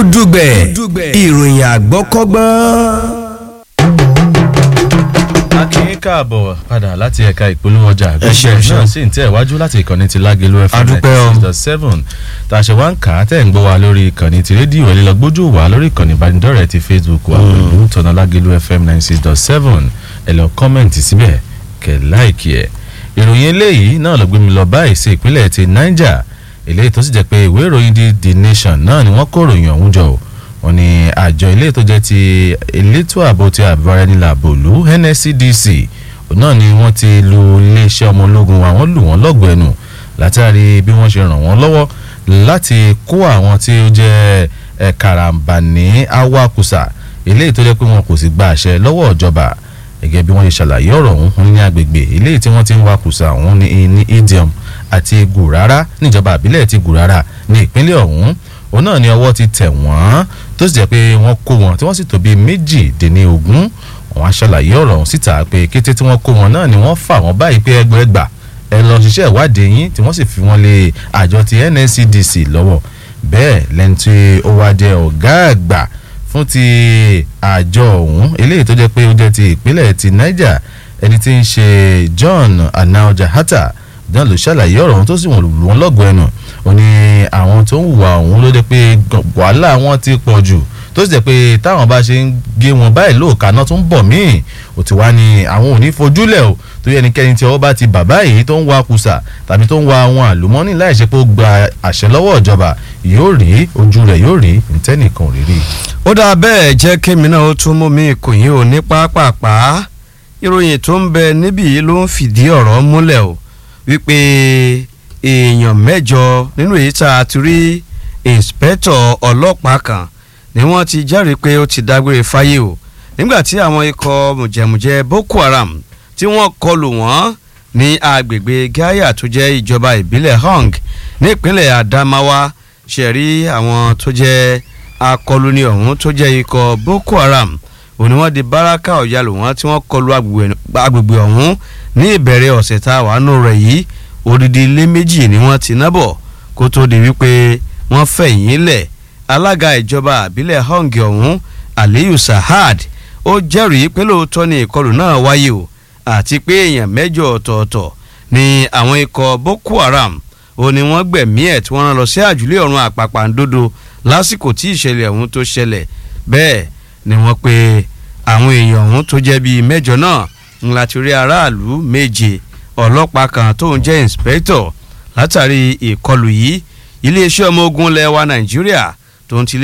gúdúgbẹ̀ ìròyìn àgbọ́kọ́gbọ́n akínyín káàbọ̀ padà láti ẹ̀ka ìpolówó ọjà Ẹ ṣé, ẹ ṣé. náà sì ń tẹ̀ wájú láti ìkànnì ti lágẹ̀lú fm Adúpẹ́ o. ninety six dot seven tá a ṣe wá ń kà á tẹ̀ ń gbọ́ wa lórí ìkànnì ti rédíò ẹ̀ lílọ gbójú wa lórí ìkànnì ìbánidọ́rẹ̀ẹ́ ti facebook wa pẹ̀lú tọ̀nà lágẹ̀lú fm ninety six dot seven ẹ̀ lọ kọ́mẹ̀ntì síbẹ̀ kẹ̀ láìkì ẹ̀ ìròyìn eléyìí náà ló gbé mi lọ báyìí sí ìpínlẹ̀ ti niger eléyìí tó sì jẹ́ pé ìwé ìròyìn di the nation náà ni wọ́n kó ìròyìn ọ̀hún jọ o wọ́n ní àjọ ilé tó jẹ́ ti elétò ààbò ti àbúrẹ́nìlà bòlú nscdc òun náà ni wọ́n ti lu iléeṣẹ́ ọmọ ológun wa wọ́n lù wọ́n lọ́gọ̀ọ́ ẹnu látàrí bí wọ́n ṣe ràn wọ́n lọ́wọ́ láti kó àwọn tí ó jẹ́ ẹ̀ karambani awakusa eléyìí tó jẹ́ pé wọn kò sì gba àṣẹ lọ́wọ́ ìjọba gẹ́gẹ́ bí wọ́n ṣe ṣàlàyé ọ̀rọ̀ ọ̀hún ní agbègbè eléyìí tí wọ́n ti ń wakusa ọ̀hún ní ní idiom àti gùrárá níjọba àbílẹ̀ ti gùrárá ní ìpínlẹ̀ ọ̀hún òun náà ni ọwọ́ ti tẹ̀ wọ́n tó sì jẹ́ pé wọ́n kó wọn tí wọ́n sì tó bíi méjìdínlógún wọ́n á ṣàlàyé ọ̀rọ̀ ọ̀hún síta pé kété tí wọ́n kó wọn náà ni wọ́n fà wọ́n báyìí pé ẹgbẹ̀ẹ́gbà ẹ lọ ṣiṣẹ́ ìwádìí yín tí wọ́n sì fi wọ́n lé àjọ ti NSCDC lọ́wọ́ bẹ́ẹ̀ lẹ́ni tí ó wá jẹ́ ọ̀gá àgbà fún ti àjọ ọ̀hún eléyìí tó jẹ́ pé ó jẹ́ ti ìpínlẹ̀ ti Niger ẹni tí ń ṣe John Anaoja Hatta náà ló ṣàlàyé ọ̀rọ̀ ọ̀hún tó sì wọ́n lù wọ́n lọ́gọ̀ọ́ ẹnu ó ní àwọn tó ń hùwà ọ̀hún ló jẹ́ pé wàhálà wọn ti pọ̀ jù tó sì jẹ́ pé táwọn bá ṣe ń gé wọn báyìí lóòka náà tó ń bọ̀ míì ó ti wá ní àwọn ò ní fojúlẹ̀ o tó yẹ ẹnikẹ́ni tí ọwọ́ bá ti bàbá yìí tó ń wa kùsà tàbí tó ń wa àwọn àlùmọ́nì láì ṣe pé ó gba àṣẹ lọ́wọ́ ìjọba yóò rí ojú rẹ̀ yóò rí ntẹ́nìkan ò rí rí. ó dáa bẹ́ẹ̀ jẹ́ kémi náà ó tún mú mi kò yín ò ní pápápá ìròyìn tó ń bẹ níbí yìí ló ń fìdí ọ̀rọ̀ múlẹ̀ o wípé èèyàn mẹ́jọ nínú èyí tá a ti rí ìǹspẹ́tọ̀ ọlọ́pàá kan ni wọ́n ti jẹ́rìí pé ó ti dágbére fáyé o nígbà tí àwọn ikọ̀ mùjẹ̀mùjẹ̀ Boko Haram tí wọ́n kọlù wọ́n ní agbègbè Gaya tó jẹ́ ìjọba ìbílẹ̀ Hong nípínlẹ̀ Adamawa ṣẹ̀rí àwọn tó jẹ́ akọlùní ọ̀hún tó jẹ́ ikọ̀ Boko Haram òní wọ́n di báràkà ọ̀yàlò wọn tí wọ́n kọlù agbègbè ọ̀hún ní ìbẹ̀rẹ̀ ọ̀sẹ̀ tá a wà nù rẹ̀ yìí odidi ilé méjì ni wọ́n ti ná bọ̀ kó tó di wípé wọ́n fẹ̀yìn lẹ̀ alága ìjọba àbílẹ̀ hong ọ̀hún aliyu sahad ó jẹ́rìí pé lóòótọ́ ni ìkọlù náà wáyé o àti pé èèyàn mẹ́jọ ọ̀tọ̀ọ̀tọ̀ ni àwọn ikọ̀ boko haram ó ní wọ́n gbẹ̀mí ẹ̀ tí wọ́n rán lọ sí àjùlé ọ̀run àpàpàǹdodo lásìkò tí ìṣẹ̀lẹ̀ ọ̀hún tó ṣẹlẹ̀ bẹ́ẹ̀ ni wọ́n pe àwọn èèyàn ọ̀hún tó jẹ́ bíi mẹ́jọ náà ńlá ti rí aráàlú méje ọlọ́pàá kan tó ń jẹ́ inspector látàrí ìkọlù yìí iléeṣẹ́ ọmọ ogun lẹ́wà nàìjíríà tó ń tilé